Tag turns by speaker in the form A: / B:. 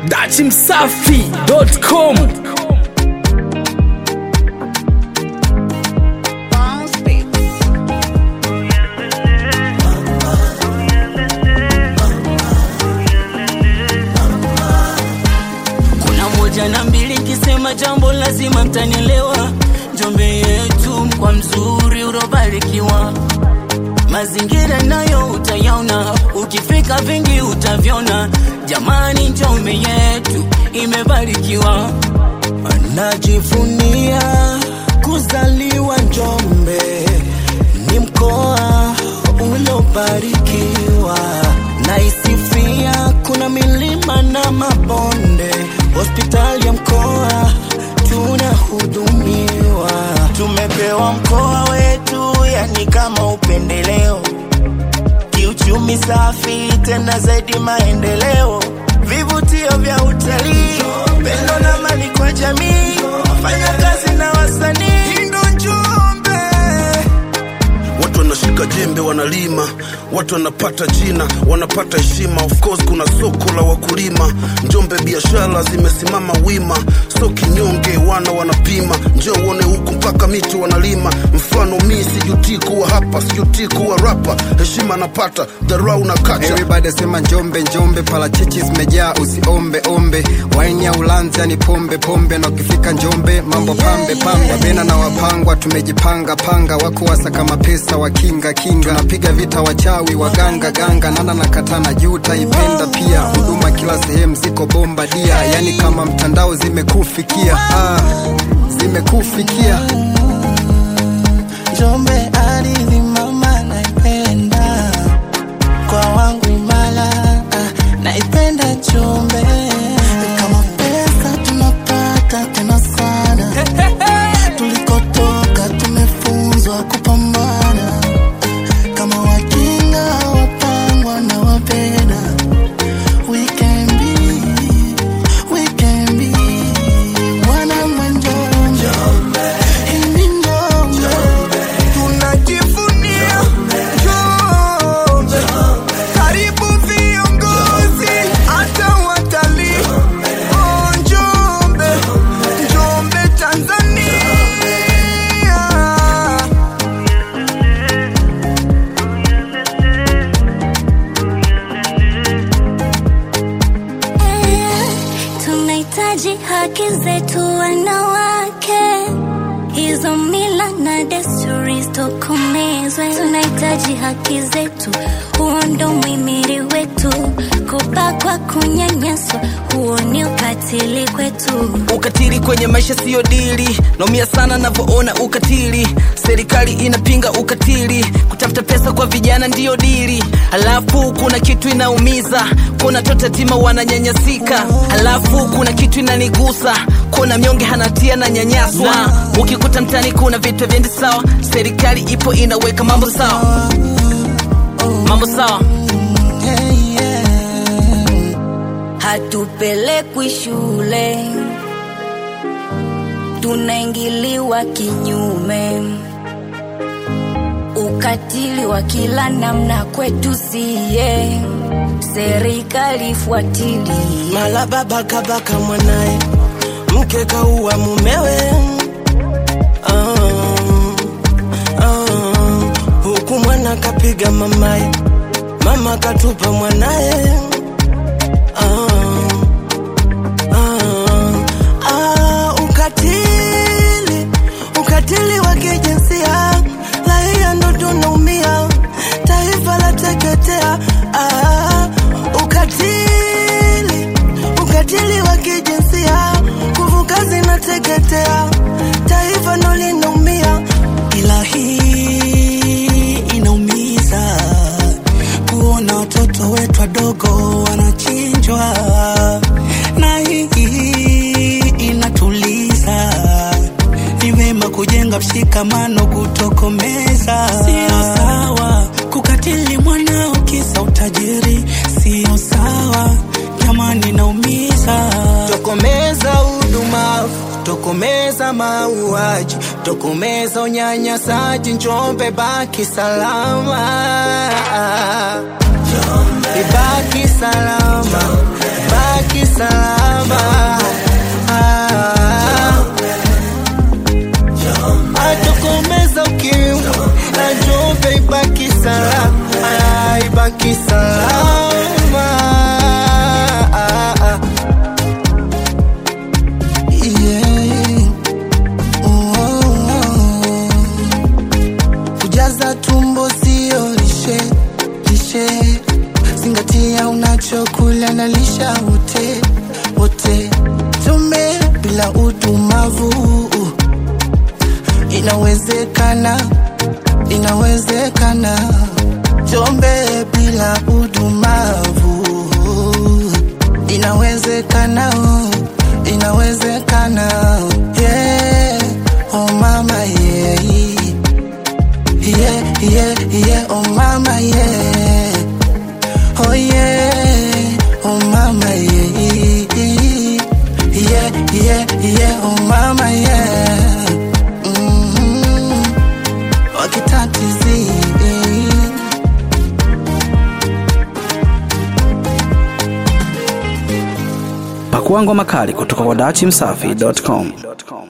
A: dachimsafi.com
B: kuna moja na mbili kisema jambo lazima mtanielewa njombe yetu kwa mzuri urobarikiwa mazingira nayo utayaona ukifika vingi utavyona jamani njombe yetu imebarikiwa
C: Najivunia kuzaliwa Njombe, ni mkoa uliobarikiwa. Naisifia kuna milima na mabonde, hospitali ya mkoa tunahudumiwa. Tumepewa mkoa wetu, yani kama upendeleo, kiuchumi safi, tena zaidi maendeleo, vivutio vya utalii, pendo na mali kwa jamii, wafanya kazi na wasanii, ndo Njombe.
D: watu wanashika jembe wanalima watu wanapata jina wanapata heshima of course kuna soko la wakulima njombe biashara zimesimama wima so kinyonge wana wanapima njo uone huku mpaka miti wanalima mfano mi sijutii kuwa hapa sijutii kuwa rapa heshima napata dharau na kacha
E: Everybody sema njombe njombe, parachichi zimejaa usiombe ombe, waini ya ulanzi yani pombe pombe, na ukifika njombe mambo pambe pambe, wabena na wapangwa tumejipanga panga, wako wasaka mapesa wakinga kinga, tunapiga vita wachawi waganga ganga, nana na katana juu taipenda pia, huduma kila sehemu ziko bomba dia, yani kama mtandao zimekufikia, ah, zimekufikia
C: Njombe ardhi mama naipenda, kwa wangu Imala ah, naipenda Njombe. Kama pesa tunapata tena sana, tulikotoka tumefunzwa kupambana. Kama wakinga wapangwa na wapenda, we can be, we can be wana wa Njombe. Hii ni Njombe. Tunajivunia Njombe. Karibu viongozi hata watalii. Oh, Njombe. Njombe, Tanzania.
F: Tunahitaji haki zetu wanawake, hizo mila na desturi zitokomezwe. Tunahitaji haki zetu, huo ndo mwimiri wetu. Kubakwa, kunyanyaswa, huo ni ukatili kwetu.
B: ukatili kwenye maisha siyo dili naumia sana navyoona ukatili serikali inapinga ukatili kutafuta pesa kwa vijana ndiyo dili halafu kuna kitu inaumiza kuna toto yatima wananyanyasika halafu kuna kitu inanigusa kuna mnyonge hanatia na nyanyaswa ukikuta mtani kuna vitu vyendi sawa serikali ipo inaweka mambo sawa mambo sawa
C: Hey, yeah.
B: hatupelekwi shule, tunaingiliwa kinyume, ukatili wa kila namna kwetu siye, serikali fuatilie.
C: Mala baba kabaka mwanaye, mke kaua mumewe. Ah, ah, huku mwana kapiga mamaye, mama katupa mwanaye. Ah, ah, ah, ukatili, ukatili wa kijinsia, raia ndo tunaumia, taifa la teketea. Ah, ukatili, ukatili wa kijinsia, nguvu kazi inateketea, taifa ndo linaumia, ila hii inaumiza kuona watoto wetu wadogo wanachinjwa, na hii inatuliza. Ni vema kujenga mshikamano, kutokomeza. Sio sawa kukatili mwanao kisa utajiri, sio sawa jamani, naumiza. Tokomeza udumavu, tokomeza mauaji, tokomeza unyanyasaji. Njombe baki salama, ibaki salama, baki salama. tumeunganisha wote wote, tume bila udumavu. Inawezekana, inawezekana, Njombe bila udumavu. Inawezekana, inawezekana, yeah, oh mama yeah, yeah, yeah, yeah, oh mama yeah. Oh yeah, oh mama yeah, yeah, yeah, yeah, oh mama yeah. Mm-hmm. Wakitatizi
B: Pakua ngoma kali kutoka kwa dachimsafi.com.